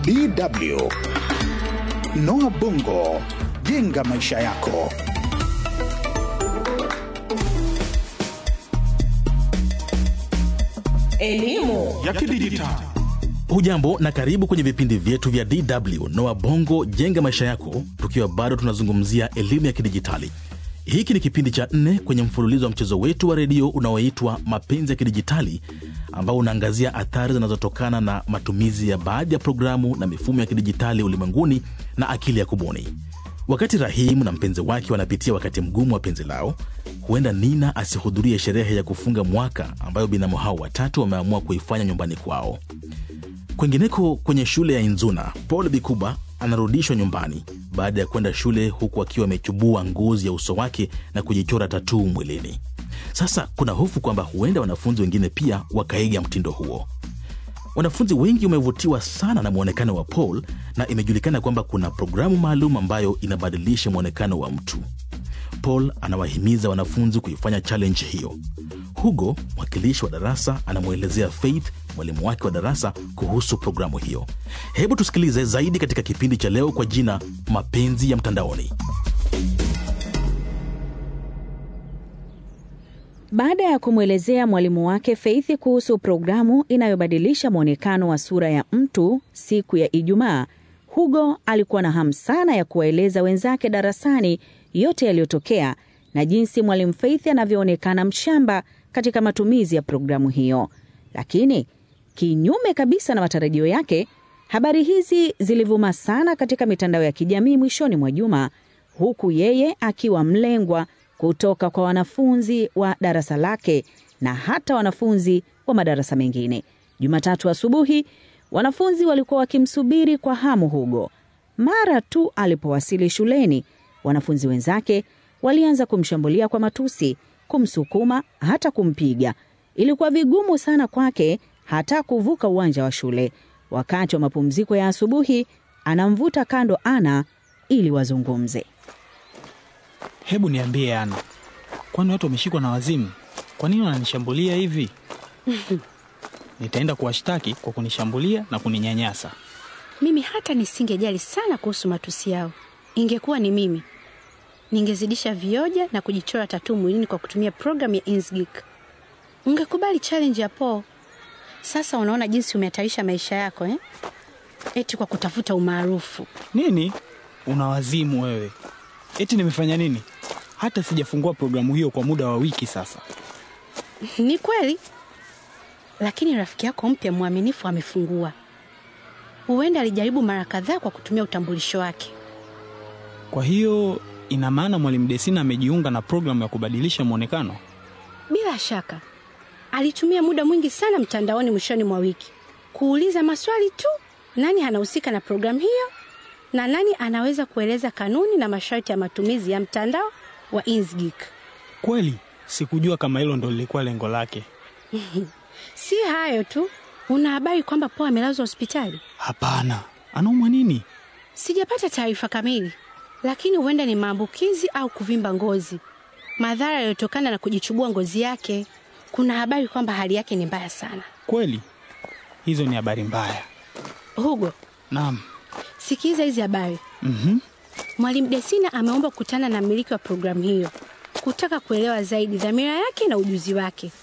DW Noah Bongo, jenga maisha yako. Elimu ya kidijitali. Hujambo na karibu kwenye vipindi vyetu vya DW Noa Bongo jenga maisha yako, tukiwa bado tunazungumzia elimu ya kidijitali. Hiki ni kipindi cha nne kwenye mfululizo wa mchezo wetu wa redio unaoitwa Mapenzi ya Kidijitali, ambao unaangazia athari zinazotokana na matumizi ya baadhi ya programu na mifumo ya kidijitali ulimwenguni na akili ya kubuni. Wakati Rahimu na mpenzi wake wanapitia wakati mgumu wa penzi lao, huenda Nina asihudhurie sherehe ya kufunga mwaka ambayo binamu hao watatu wameamua kuifanya nyumbani kwao. Kwingineko kwenye shule ya Inzuna, Paul Bikuba anarudishwa nyumbani baada ya kwenda shule huku akiwa amechubua ngozi ya uso wake na kujichora tatuu mwilini. Sasa kuna hofu kwamba huenda wanafunzi wengine pia wakaiga mtindo huo. Wanafunzi wengi wamevutiwa sana na mwonekano wa Paul na imejulikana kwamba kuna programu maalum ambayo inabadilisha mwonekano wa mtu. Paul anawahimiza wanafunzi kuifanya challenge hiyo. Hugo, mwakilishi wa darasa, anamwelezea Faith, mwalimu wake wa darasa, kuhusu programu hiyo. Hebu tusikilize zaidi katika kipindi cha leo kwa jina Mapenzi ya Mtandaoni. Baada ya kumwelezea mwalimu wake Faith kuhusu programu inayobadilisha mwonekano wa sura ya mtu siku ya Ijumaa, Hugo alikuwa na hamu sana ya kuwaeleza wenzake darasani yote yaliyotokea na jinsi mwalimu Faith anavyoonekana mshamba katika matumizi ya programu hiyo. Lakini kinyume kabisa na matarajio yake, habari hizi zilivuma sana katika mitandao ya kijamii mwishoni mwa juma, huku yeye akiwa mlengwa kutoka kwa wanafunzi wa darasa lake na hata wanafunzi wa madarasa mengine. Jumatatu asubuhi, wanafunzi walikuwa wakimsubiri kwa hamu Hugo. Mara tu alipowasili shuleni, wanafunzi wenzake walianza kumshambulia kwa matusi, kumsukuma, hata kumpiga. Ilikuwa vigumu sana kwake hata kuvuka uwanja wa shule. Wakati wa mapumziko ya asubuhi, anamvuta kando Ana ili wazungumze. Hebu niambie Ana, kwani watu wameshikwa na wazimu? Kwa nini wananishambulia hivi? Nitaenda kuwashtaki kwa kunishambulia na kuninyanyasa. Mimi hata nisingejali sana kuhusu matusi yao. Ingekuwa ni mimi, ningezidisha vioja na kujichora tatuu mwilini kwa kutumia programu ya Inkscape. Ungekubali challenge ya Paul. Sasa unaona jinsi umehatarisha maisha yako eh? Eti kwa kutafuta umaarufu. Nini? Una wazimu wewe? Eti nimefanya nini? Hata sijafungua programu hiyo kwa muda wa wiki sasa. Ni kweli, lakini rafiki yako mpya mwaminifu amefungua. Huenda alijaribu mara kadhaa kwa kutumia utambulisho wake. Kwa hiyo ina maana mwalimu Desina amejiunga na programu ya kubadilisha mwonekano? Bila shaka alitumia muda mwingi sana mtandaoni mwishoni mwa wiki kuuliza maswali tu: nani anahusika na programu hiyo na nani anaweza kueleza kanuni na masharti ya matumizi ya mtandao wa Inkscape. Kweli sikujua kama hilo ndo lilikuwa lengo lake. Si hayo tu, una habari kwamba Paul amelazwa hospitali? Hapana, anaumwa nini? Sijapata taarifa kamili, lakini huenda ni maambukizi au kuvimba ngozi, madhara yaliyotokana na kujichubua ngozi yake. Kuna habari kwamba hali yake ni mbaya sana. Kweli hizo ni habari mbaya. Hugo, Naam. sikiza hizi habari. Mhm. Mwalimu Desina ameomba kukutana na mmiliki wa programu hiyo kutaka kuelewa zaidi dhamira yake na ujuzi wake.